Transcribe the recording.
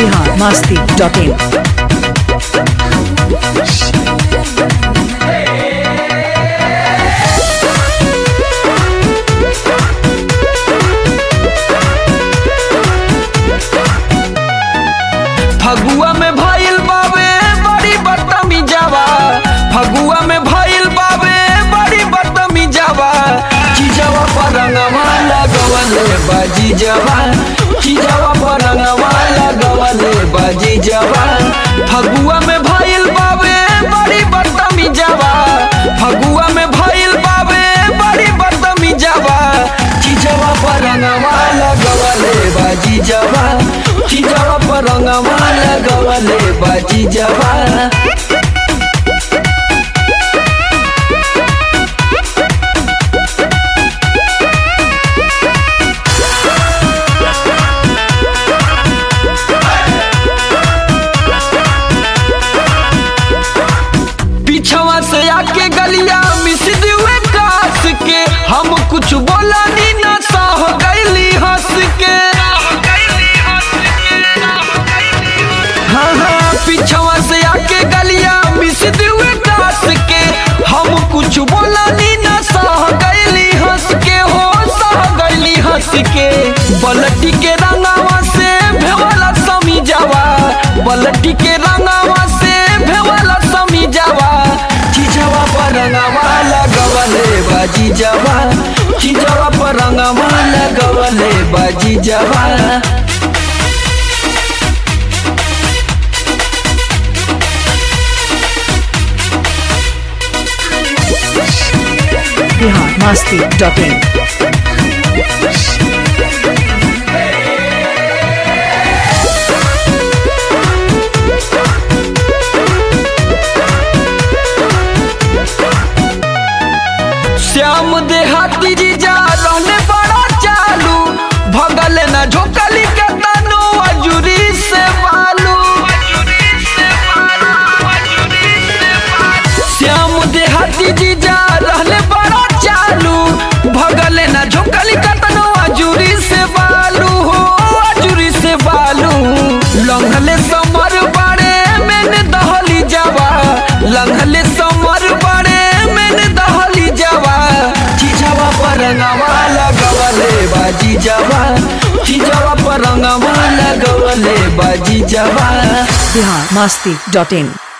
Bihar Masti dot in Phagua में भइल बावे बड़ी बदतमीजावा फगुआ में भइल बावे बड़ी बदतमीजावा चीजवा पर रंगवा लगवले बाजी जवा चीजवा पर रंगवा लगवले बाजी जवा फगुआ में भइल बावे बड़ी बदतमीजावा फगुआ में भइल बावे बड़ी बदतमीजावा चीजवा पर रंगवा लगवले बाजी जवा चीजवा पर रंगवा लगवले बाजी जवा पीछवा से आके गलिया मिस दिए कास के हम कुछ बोला नी ना सह गईली हंस के हाँ हाँ पीछवा से आके गलिया मिस दिए कास के हम कुछ बोला नी ना सह गईली हंस के हो सह गईली हंस के बलटी के रंगावा से भेवला समी जावा बलटी के रंगावा से भेवला समी जावा चीजवा पर रंगावा लगवले बाजी जावा चीजवा पर रंगावा लगवले बाजी जावा बिहार मस्ती डॉट इन श्याम देहाती जी जा रहने बड़ा चालू भगल न झोकली के तनु अजूरी से बालू श्याम देहाती जी जा रहने बड़ा चालू भगल न झोकली के तनु अजूरी से बालू हो अजूरी से बालू लंघले समर बड़े मैंने दहली जावा लंघले समर बड़े मैंने दहली जावा चीजवा पर रंगवा लगवले बाजी जावा चीजवा पर रंगवा लगवले बाजी जावा बिहार मस्ती डॉट इन